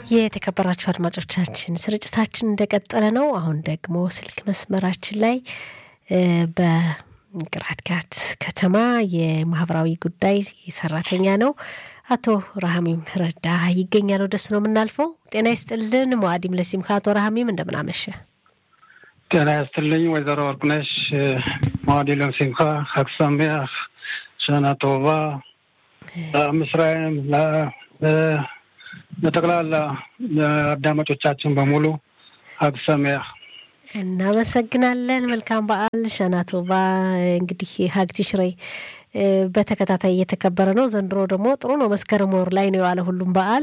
የተከበራችሁ አድማጮቻችን ስርጭታችን እንደቀጠለ ነው። አሁን ደግሞ ስልክ መስመራችን ላይ በቅራትጋት ከተማ የማህበራዊ ጉዳይ ሰራተኛ ነው አቶ ረሃሚም ረዳ ይገኛል። ወደሱ ነው የምናልፈው። ጤና ይስጥልን ሙአዲም ለሲምካ። አቶ ረሃሚም እንደምናመሸ ጤና ይስጥልኝ ወይዘሮ ወርቅነሽ ሙአዲ ለሲምካ ሀክሳሚያ ሸና ቶባ ለምስራኤል ለጠቅላላ አዳማጮቻችን በሙሉ ሀግሰሚያ እናመሰግናለን። መልካም በዓል ሸናቶባ። እንግዲህ ሀግ ቲሽሬ በተከታታይ እየተከበረ ነው። ዘንድሮ ደግሞ ጥሩ ነው። መስከረም ወር ላይ ነው የዋለ ሁሉም በዓል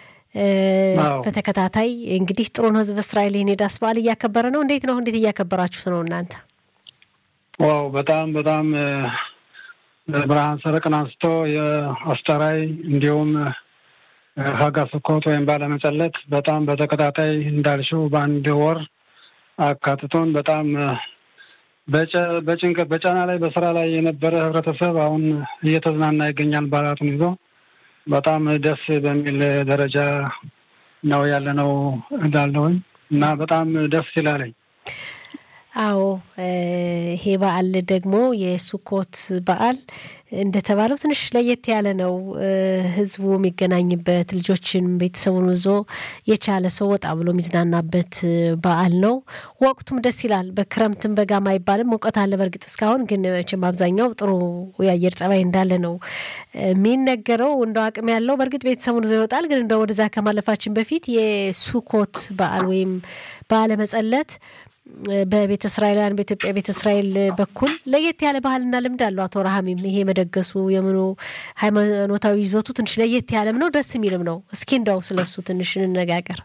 በተከታታይ እንግዲህ ጥሩ ነው። ህዝብ እስራኤል ይህን የዳስ በዓል እያከበረ ነው። እንዴት ነው? እንዴት እያከበራችሁት ነው እናንተ? ዋው በጣም በጣም ብርሃን ሰረቅን አንስቶ የአስተራይ እንዲሁም ሀጋ ስኮት ወይም ባለመጸለት በጣም በተከታታይ እንዳልሽው በአንድ ወር አካትቶን በጣም በጭንቀት በጫና ላይ በስራ ላይ የነበረ ህብረተሰብ አሁን እየተዝናና ይገኛል። በዓላቱን ይዞ በጣም ደስ በሚል ደረጃ ነው ያለነው እላለሁኝ እና በጣም ደስ ይላለኝ። አዎ ይሄ በዓል ደግሞ የሱኮት በዓል እንደተባለው ትንሽ ለየት ያለ ነው። ህዝቡ የሚገናኝበት ልጆችን ቤተሰቡን ይዞ የቻለ ሰው ወጣ ብሎ የሚዝናናበት በዓል ነው። ወቅቱም ደስ ይላል። በክረምትም በጋም አይባልም። ሙቀት አለ በእርግጥ እስካሁን ግን መቼም አብዛኛው ጥሩ የአየር ጸባይ እንዳለ ነው የሚነገረው። እንደው አቅም ያለው በእርግጥ ቤተሰቡን ይዞ ይወጣል። ግን እንደ ወደዛ ከማለፋችን በፊት የሱኮት በዓል ወይም በዓለ መጸለት በቤተ እስራኤላውያን በኢትዮጵያ ቤተ እስራኤል በኩል ለየት ያለ ባህልና ልምድ አለው። አቶ ረሃሚም ይሄ መደገሱ የምኑ ሃይማኖታዊ ይዞቱ ትንሽ ለየት ያለም ነው፣ ደስ የሚልም ነው። እስኪ እንደው ስለሱ ትንሽ እንነጋገር።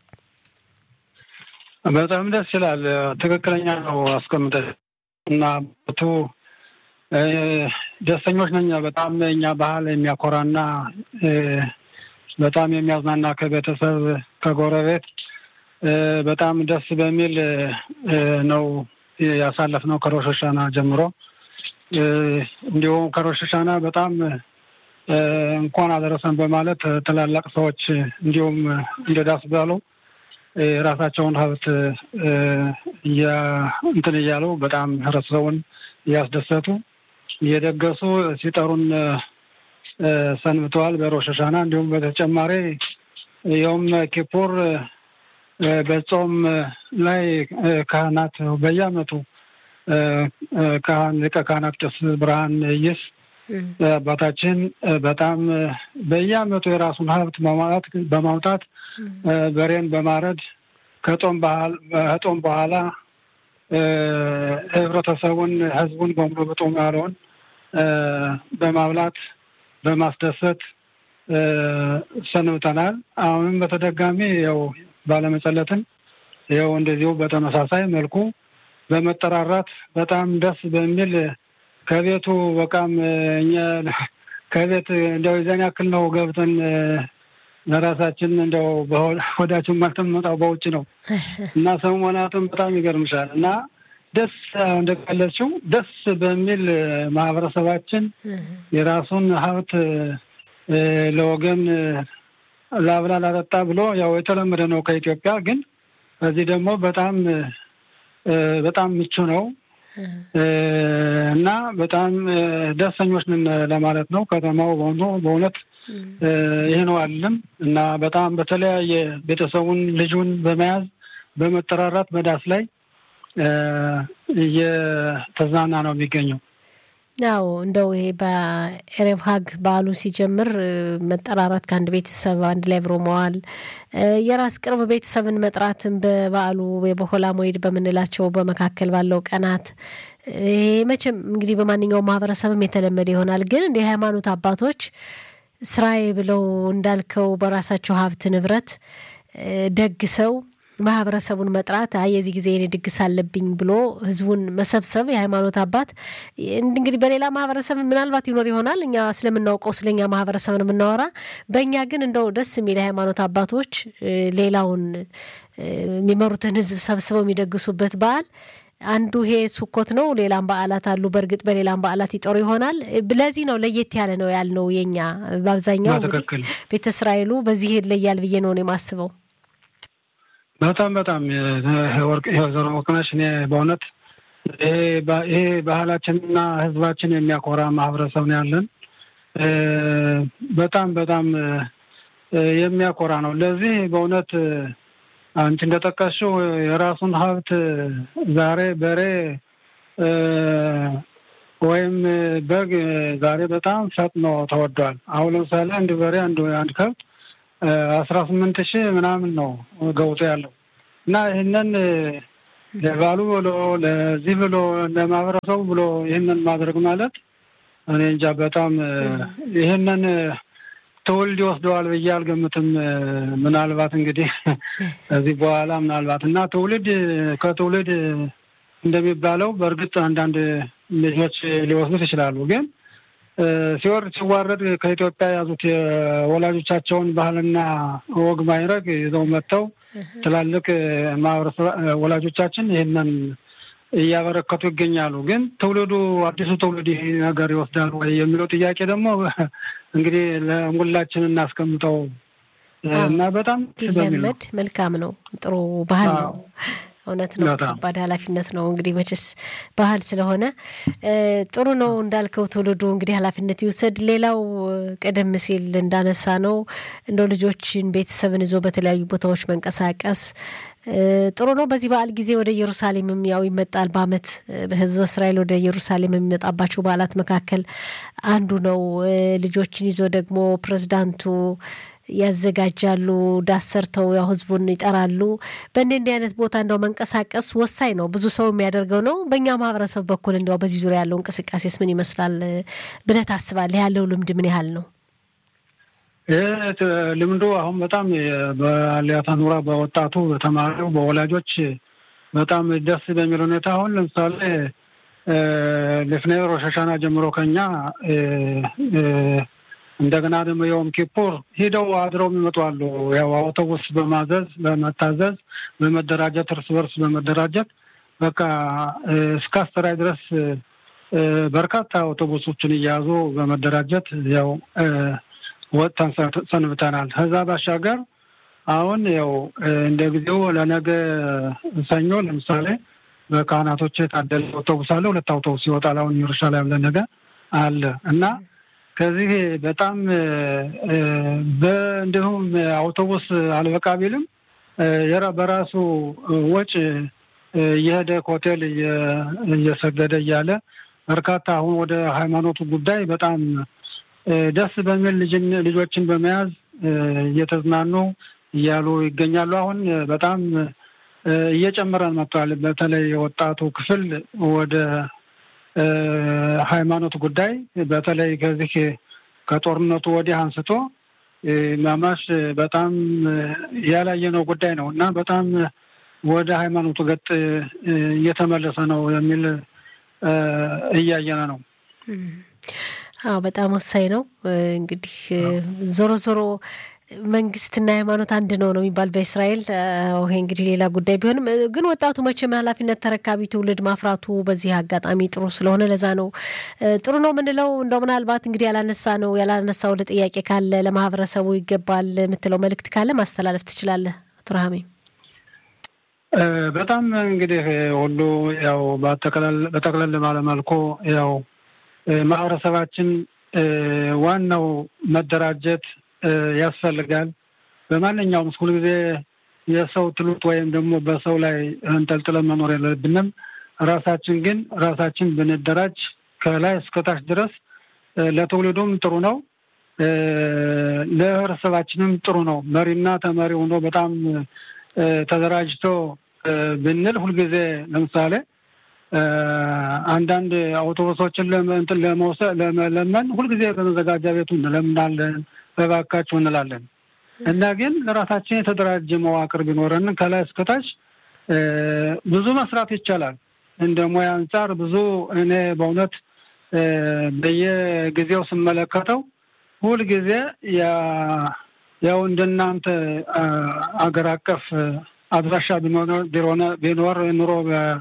በጣም ደስ ይላል። ትክክለኛ ነው አስቀምጠ እና ቦቱ ደስተኞች ነኛ። በጣም እኛ ባህል የሚያኮራና በጣም የሚያዝናና ከቤተሰብ ከጎረቤት በጣም ደስ በሚል ነው ያሳለፍነው ከሮሽ ሀሻና ጀምሮ። እንዲሁም ከሮሽ ሀሻና በጣም እንኳን አደረሰን በማለት ትላላቅ ሰዎች እንዲሁም እንደ ዳስ ባሉ የራሳቸውን ሀብት እንትን እያሉ በጣም ህብረተሰቡን እያስደሰቱ እየደገሱ ሲጠሩን ሰንብተዋል በሮሽ ሀሻና። እንዲሁም በተጨማሪ የውም ኪፑር በጾም ላይ ካህናት በየዓመቱ ካህን ሊቀ ካህናት ቄስ ብርሃን ይስ አባታችን በጣም በየዓመቱ የራሱን ሀብት በማውጣት በማውጣት በሬን በማረድ ከጦም ከጦም በኋላ ህብረተሰቡን ህዝቡን በሙሉ በጦም ያለውን በማብላት በማስደሰት ሰንብተናል። አሁንም በተደጋሚ ያው ባለመጸለትን ይኸው እንደዚሁ በተመሳሳይ መልኩ በመጠራራት በጣም ደስ በሚል ከቤቱ በቃም እኛ ከቤት እንደው የዛን ያክል ነው ገብተን ለራሳችን እንደው ወዳችን ማልተመጣው በውጭ ነው እና ሰሞናትም በጣም ይገርምሻል እና ደስ እንደቀለችው ደስ በሚል ማህበረሰባችን የራሱን ሀብት ለወገን ላብላ ላጠጣ ብሎ ያው የተለመደ ነው ከኢትዮጵያ። ግን በዚህ ደግሞ በጣም በጣም ምቹ ነው እና በጣም ደስተኞች ነን ለማለት ነው። ከተማው በሆኑ በእውነት ይህ ነው አለም እና በጣም በተለያየ ቤተሰቡን ልጁን በመያዝ በመጠራራት በዳስ ላይ እየተዝናና ነው የሚገኘው። ያው እንደው ይሄ በኤሬቭ ሀግ በዓሉ ሲጀምር መጠራራት ከአንድ ቤተሰብ አንድ ላይ አብሮ መዋል የራስ ቅርብ ቤተሰብን መጥራትን በበዓሉ የበሆላ ሞይድ በምንላቸው በመካከል ባለው ቀናት ይሄ መቼም እንግዲህ በማንኛውም ማህበረሰብም የተለመደ ይሆናል። ግን እንደ ሃይማኖት አባቶች ስራዬ ብለው እንዳልከው በራሳቸው ሀብት ንብረት ደግሰው ማህበረሰቡን መጥራት አይ የዚህ ጊዜ የኔ ድግስ አለብኝ ብሎ ህዝቡን መሰብሰብ የሃይማኖት አባት እንግዲህ በሌላ ማህበረሰብ ምናልባት ይኖር ይሆናል። እኛ ስለምናውቀው ስለኛ ማህበረሰብ ነው የምናወራ። በእኛ ግን እንደው ደስ የሚል የሃይማኖት አባቶች ሌላውን የሚመሩትን ህዝብ ሰብስበው የሚደግሱበት በዓል አንዱ ይሄ ሱኮት ነው። ሌላም በዓላት አሉ። በእርግጥ በሌላም በዓላት ይጠሩ ይሆናል። ለዚህ ነው ለየት ያለ ነው ያልነው። የኛ በአብዛኛው እንግዲህ ቤተ እስራኤሉ በዚህ ይለያል ብዬ ነው የማስበው። በጣም በጣም ወርቅ ወይዘሮ ወርቅነሽ እኔ በእውነት ይሄ ባህላችንና ህዝባችን የሚያኮራ ማህበረሰብ ነው ያለን። በጣም በጣም የሚያኮራ ነው። ለዚህ በእውነት አንቺ እንደጠቀስሽው የራሱን ሀብት ዛሬ በሬ ወይም በግ ዛሬ በጣም ፈጥኖ ተወዷል። አሁን ለምሳሌ አንድ በሬ አንድ አንድ ከብት አስራ ስምንት ሺህ ምናምን ነው ገብቶ ያለው እና ይህንን ለባሉ ብሎ ለዚህ ብሎ ለማህበረሰቡ ብሎ ይህንን ማድረግ ማለት እኔ እንጃ በጣም ይህንን ትውልድ ይወስደዋል ብዬ አልገምትም። ምናልባት እንግዲህ ከዚህ በኋላ ምናልባት እና ትውልድ ከትውልድ እንደሚባለው በእርግጥ አንዳንድ ልጆች ሊወስዱት ይችላሉ። ግን ሲወርድ ሲዋረድ ከኢትዮጵያ የያዙት የወላጆቻቸውን ባህልና ወግ ማይረግ ይዘው መጥተው ትላልቅ ማህበረሰብ ወላጆቻችን ይህንን እያበረከቱ ይገኛሉ። ግን ትውልዱ አዲሱ ትውልድ ይህ ነገር ይወስዳል ወይ የሚለው ጥያቄ ደግሞ እንግዲህ ለሁላችን እናስቀምጠው እና በጣም ቢለመድ መልካም ነው። ጥሩ ባህል ነው። እውነት ነው። ከባድ ኃላፊነት ነው። እንግዲህ መቼስ ባህል ስለሆነ ጥሩ ነው እንዳልከው ትውልዱ እንግዲህ ኃላፊነት ይውሰድ። ሌላው ቀደም ሲል እንዳነሳ ነው እንደው ልጆችን ቤተሰብን ይዞ በተለያዩ ቦታዎች መንቀሳቀስ ጥሩ ነው። በዚህ በዓል ጊዜ ወደ ኢየሩሳሌምም ያው ይመጣል። በዓመት በሕዝበ እስራኤል ወደ ኢየሩሳሌም የሚመጣባቸው በዓላት መካከል አንዱ ነው። ልጆችን ይዞ ደግሞ ፕሬዝዳንቱ ያዘጋጃሉ። ዳስ ሰርተው ያው ህዝቡን ይጠራሉ። በእንዲህ እንዲህ አይነት ቦታ እንደው መንቀሳቀስ ወሳኝ ነው። ብዙ ሰው የሚያደርገው ነው። በእኛ ማህበረሰብ በኩል እንዲያው በዚህ ዙሪያ ያለው እንቅስቃሴስ ምን ይመስላል ብለህ ታስባለህ? ያለው ልምድ ምን ያህል ነው? ይህ ልምዱ አሁን በጣም በአሊያታ ኑራ በወጣቱ በተማሪው በወላጆች በጣም ደስ በሚል ሁኔታ አሁን ለምሳሌ ልፍኔ ሮሽ ሀሻና ጀምሮ ከኛ እንደገና ደግሞ የዮም ኪፑር ሂደው አድረው የሚመጡ አሉ። ያው አውቶቡስ በማዘዝ በመታዘዝ በመደራጀት እርስ በርስ በመደራጀት በቃ እስከ አስተራይ ድረስ በርካታ አውቶቡሶችን እያያዙ በመደራጀት ያው ወጥተን ሰንብተናል። ከዛ ባሻገር አሁን ያው እንደ ጊዜው ለነገ ሰኞ ለምሳሌ በካህናቶች የታደለ አውቶቡስ አለ። ሁለት አውቶቡስ ይወጣል። አሁን ኢየሩሳሌም ለነገ አለ እና ከዚህ በጣም እንዲሁም አውቶቡስ አልበቃ ቢልም በራሱ ወጪ እየሄደ ሆቴል እየሰገደ እያለ በርካታ አሁን ወደ ሃይማኖቱ ጉዳይ በጣም ደስ በሚል ልጆችን በመያዝ እየተዝናኑ እያሉ ይገኛሉ። አሁን በጣም እየጨመረን መጥቷል። በተለይ የወጣቱ ክፍል ወደ ሃይማኖት ጉዳይ በተለይ ከዚህ ከጦርነቱ ወዲህ አንስቶ ማማሽ በጣም ያላየነው ጉዳይ ነው እና በጣም ወደ ሃይማኖቱ ገጥ እየተመለሰ ነው የሚል እያየነ ነው። አዎ በጣም ወሳኝ ነው። እንግዲህ ዞሮ ዞሮ መንግስትና ሃይማኖት አንድ ነው ነው የሚባል በእስራኤል። ይሄ እንግዲህ ሌላ ጉዳይ ቢሆንም ግን ወጣቱ መቼም ኃላፊነት ተረካቢ ትውልድ ማፍራቱ በዚህ አጋጣሚ ጥሩ ስለሆነ ለዛ ነው ጥሩ ነው የምንለው። እንደው ምናልባት እንግዲህ ያላነሳ ነው ያላነሳው ለጥያቄ ካለ ለማህበረሰቡ ይገባል የምትለው መልእክት ካለ ማስተላለፍ ትችላለህ አቶ ረሃሜ። በጣም እንግዲህ ሁሉ ያው በጠቅለል ባለመልኩ ያው ማህበረሰባችን ዋናው መደራጀት ያስፈልጋል። በማንኛውም ሁል ጊዜ የሰው ትሉት ወይም ደግሞ በሰው ላይ እንጠልጥለን መኖር የለብንም። ራሳችን ግን ራሳችን ብንደራጅ ከላይ እስከታች ድረስ ለትውልዱም ጥሩ ነው፣ ለህብረተሰባችንም ጥሩ ነው። መሪና ተመሪ ሆኖ በጣም ተደራጅቶ ብንል ሁልጊዜ ለምሳሌ አንዳንድ አውቶቡሶችን ለመውሰድ ለመለመን ሁልጊዜ በመዘጋጃ ቤቱ እንለምናለን፣ በባካችሁ እንላለን እና ግን ለራሳችን የተደራጀ መዋቅር ቢኖረን ከላይ እስከታች ብዙ መስራት ይቻላል። እንደ ሙያ አንጻር ብዙ እኔ በእውነት በየጊዜው ስመለከተው ሁልጊዜ ያው እንደናንተ አገር አቀፍ አድራሻ ቢኖር ኑሮ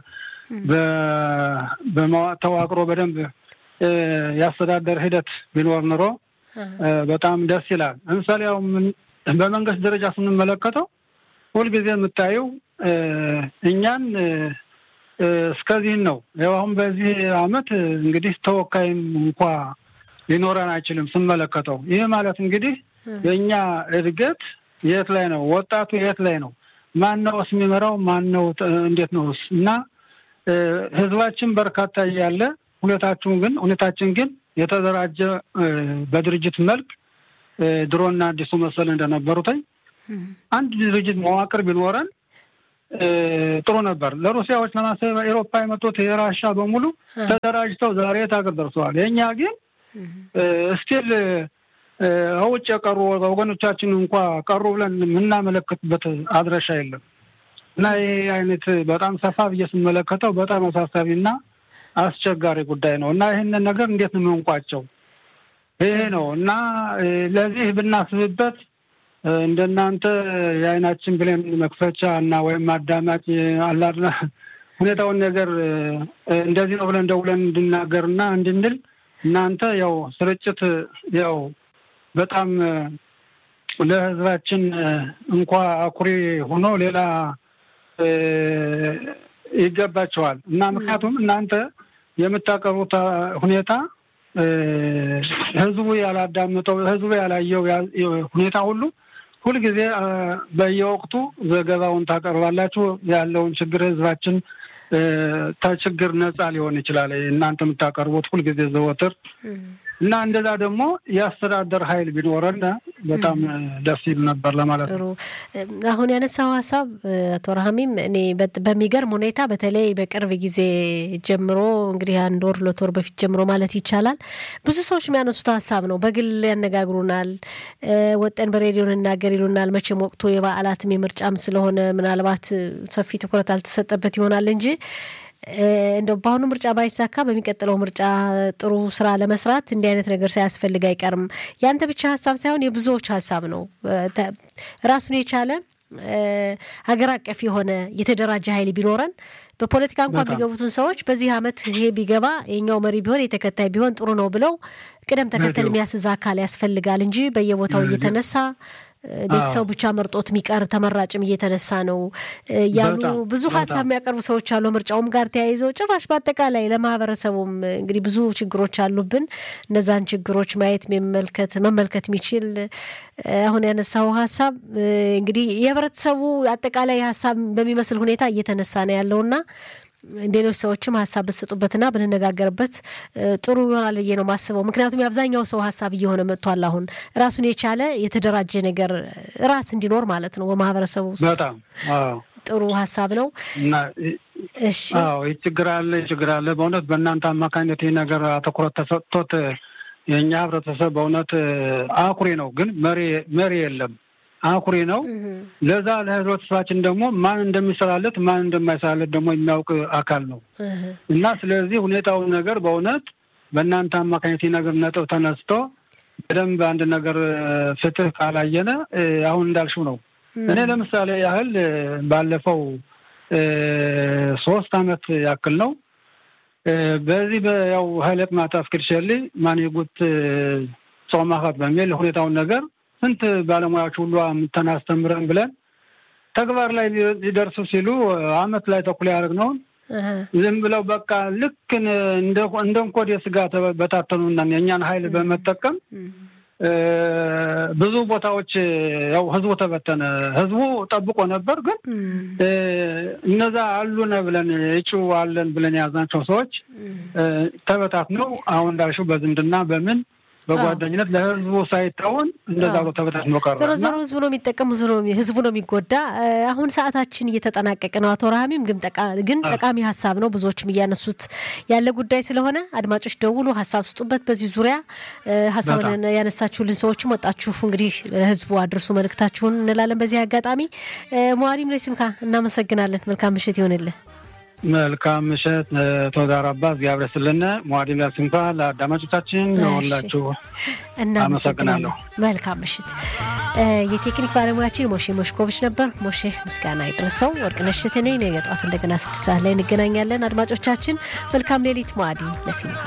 ተዋቅሮ በደንብ የአስተዳደር ሂደት ቢኖር ኑሮ በጣም ደስ ይላል። ለምሳሌ ያው በመንግስት ደረጃ ስንመለከተው ሁልጊዜ የምታየው እኛን እስከዚህን ነው። ያው አሁን በዚህ አመት እንግዲህ ተወካይም እንኳ ሊኖረን አይችልም ስመለከተው። ይህ ማለት እንግዲህ የእኛ እድገት የት ላይ ነው? ወጣቱ የት ላይ ነው? ማን ነውስ የሚመራው? ማን ነው? እንዴት ነው? እና ህዝባችን በርካታ እያለ ሁኔታችን ግን ሁኔታችን ግን የተደራጀ በድርጅት መልክ ድሮና አዲሱ መሰል እንደነበሩትኝ አንድ ድርጅት መዋቅር ቢኖረን ጥሩ ነበር። ለሩሲያዎች ለማሰብ ኤሮፓ የመጡት የራሻ በሙሉ ተደራጅተው ዛሬ የት ሀገር ደርሰዋል። የእኛ ግን እስቲል ውጭ የቀሩ ወገኖቻችን እንኳ ቀሩ ብለን የምናመለክትበት አድረሻ የለም እና ይህ አይነት በጣም ሰፋ ብዬ ስመለከተው በጣም አሳሳቢና አስቸጋሪ ጉዳይ ነው እና ይህንን ነገር እንዴት ነው የምንቋጨው? ይሄ ነው እና ለዚህ ብናስብበት እንደናንተ የአይናችን ብሌን መክፈቻ እና ወይም አዳማጭ አላድና ሁኔታውን ነገር እንደዚህ ነው ብለን ደውለን እንድናገርና እንድንል እናንተ ያው ስርጭት ያው በጣም ለሕዝባችን እንኳ አኩሪ ሆኖ ሌላ ይገባቸዋል እና ምክንያቱም እናንተ የምታቀርቡት ሁኔታ ህዝቡ ያላዳምጠው ህዝቡ ያላየው ሁኔታ ሁሉ ሁልጊዜ በየወቅቱ ዘገባውን ታቀርባላችሁ። ያለውን ችግር ህዝባችን ከችግር ነፃ ሊሆን ይችላል እናንተ የምታቀርቡት ሁልጊዜ ዘወትር እና እንደዛ ደግሞ የአስተዳደር ኃይል ቢኖረን በጣም ደስ ይል ነበር ለማለት ነው። አሁን ያነሳው ሀሳብ አቶ ረሃሚም እኔ በሚገርም ሁኔታ በተለይ በቅርብ ጊዜ ጀምሮ እንግዲህ አንድ ወር ሁለት ወር በፊት ጀምሮ ማለት ይቻላል ብዙ ሰዎች የሚያነሱት ሀሳብ ነው። በግል ያነጋግሩናል፣ ወጠን በሬዲዮ እንናገር ይሉናል። መቼም ወቅቱ የበዓላትም የምርጫም ስለሆነ ምናልባት ሰፊ ትኩረት አልተሰጠበት ይሆናል እንጂ እንደው በአሁኑ ምርጫ ባይሳካ በሚቀጥለው ምርጫ ጥሩ ስራ ለመስራት እንዲህ አይነት ነገር ሳያስፈልግ አይቀርም። ያንተ ብቻ ሀሳብ ሳይሆን የብዙዎች ሀሳብ ነው። ራሱን የቻለ ሀገር አቀፍ የሆነ የተደራጀ ኃይል ቢኖረን በፖለቲካ እንኳን የሚገቡትን ሰዎች በዚህ አመት ይሄ ቢገባ የኛው መሪ ቢሆን የተከታይ ቢሆን ጥሩ ነው ብለው ቅደም ተከተል የሚያስዝ አካል ያስፈልጋል እንጂ በየቦታው እየተነሳ ቤተሰቡ ብቻ መርጦት የሚቀር ተመራጭም እየተነሳ ነው ያሉ ብዙ ሀሳብ የሚያቀርቡ ሰዎች አሉ። ምርጫውም ጋር ተያይዞ ጭራሽ በአጠቃላይ ለማህበረሰቡም እንግዲህ ብዙ ችግሮች አሉብን። እነዛን ችግሮች ማየት መመልከት መመልከት የሚችል አሁን ያነሳው ሀሳብ እንግዲህ የህብረተሰቡ አጠቃላይ ሀሳብ በሚመስል ሁኔታ እየተነሳ ነው ያለውና ሌሎች ሰዎችም ሀሳብ ብትሰጡበትና ብንነጋገርበት ጥሩ ይሆናል ብዬ ነው ማስበው። ምክንያቱም የአብዛኛው ሰው ሀሳብ እየሆነ መጥቷል። አሁን ራሱን የቻለ የተደራጀ ነገር ራስ እንዲኖር ማለት ነው በማህበረሰቡ ውስጥ በጣም ጥሩ ሀሳብ ነው። እሺ ይህ ችግር አለ ችግር አለ። በእውነት በእናንተ አማካኝነት ይህ ነገር አትኩረት ተሰጥቶት የእኛ ህብረተሰብ በእውነት አኩሪ ነው፣ ግን መሪ የለም አኩሪ ነው። ለዛ ለህብረተሰባችን ደግሞ ማን እንደሚሰራለት ማን እንደማይሰራለት ደግሞ የሚያውቅ አካል ነው እና ስለዚህ ሁኔታውን ነገር በእውነት በእናንተ አማካኝነት ነገር ነጥብ ተነስቶ በደንብ አንድ ነገር ፍትህ ካላየነ አሁን እንዳልሽው ነው። እኔ ለምሳሌ ያህል ባለፈው ሶስት አመት ያክል ነው በዚህ ያው ሀይለት ማታ አስክድሸሊ ማንጉት ጾማኸት በሚል ሁኔታውን ነገር ስንት ባለሙያዎች ሁሉ ተናስተምረን ብለን ተግባር ላይ ሊደርሱ ሲሉ አመት ላይ ተኩል ያደረግነውን ዝም ብለው በቃ ልክ እንደ እንኮድ የስጋ በታተኑና የእኛን ሀይል በመጠቀም ብዙ ቦታዎች ያው ህዝቡ ተበተነ። ህዝቡ ጠብቆ ነበር፣ ግን እነዛ አሉነ ብለን እጩ አለን ብለን የያዝናቸው ሰዎች ተበታትነው አሁን እንዳልሽው በዝምድና በምን በጓደኝነት ለህዝቡ ሳይታወን እንደዛ ብሎ ተበታትኖ ቀረ። ዞሮ ዞሮ ህዝቡ ነው የሚጠቀም፣ ህዝቡ ነው የሚጎዳ። አሁን ሰዓታችን እየተጠናቀቀ ነው። አቶ ረሃሚም ግን ጠቃሚ ሀሳብ ነው፣ ብዙዎችም እያነሱት ያለ ጉዳይ ስለሆነ አድማጮች ደውሉ፣ ሀሳብ ስጡበት። በዚህ ዙሪያ ሀሳብን ያነሳችሁልን ሰዎችም ወጣችሁ እንግዲህ ለህዝቡ አድርሱ መልእክታችሁን እንላለን። በዚህ አጋጣሚ መዋሪም ለሲምካ እናመሰግናለን። መልካም ምሽት ይሆንልን። መልካም ምሽት ተወዳራባ እግዚአብሔር ይስጥልን። ሟዲላ ሲንኳ ለአዳማጮቻችን ሁላችሁ እናመሰግናለን። መልካም ምሽት። የቴክኒክ ባለሙያችን ሞሼ ሞሽኮቪች ነበር። ሞሼ ምስጋና ይድረሰው። ወርቅነሽ እሸቴ ነኝ። ነገ ጠዋት እንደገና ስድስት ሰዓት ላይ እንገናኛለን። አድማጮቻችን መልካም ሌሊት። ሟዲ ለሲንኳ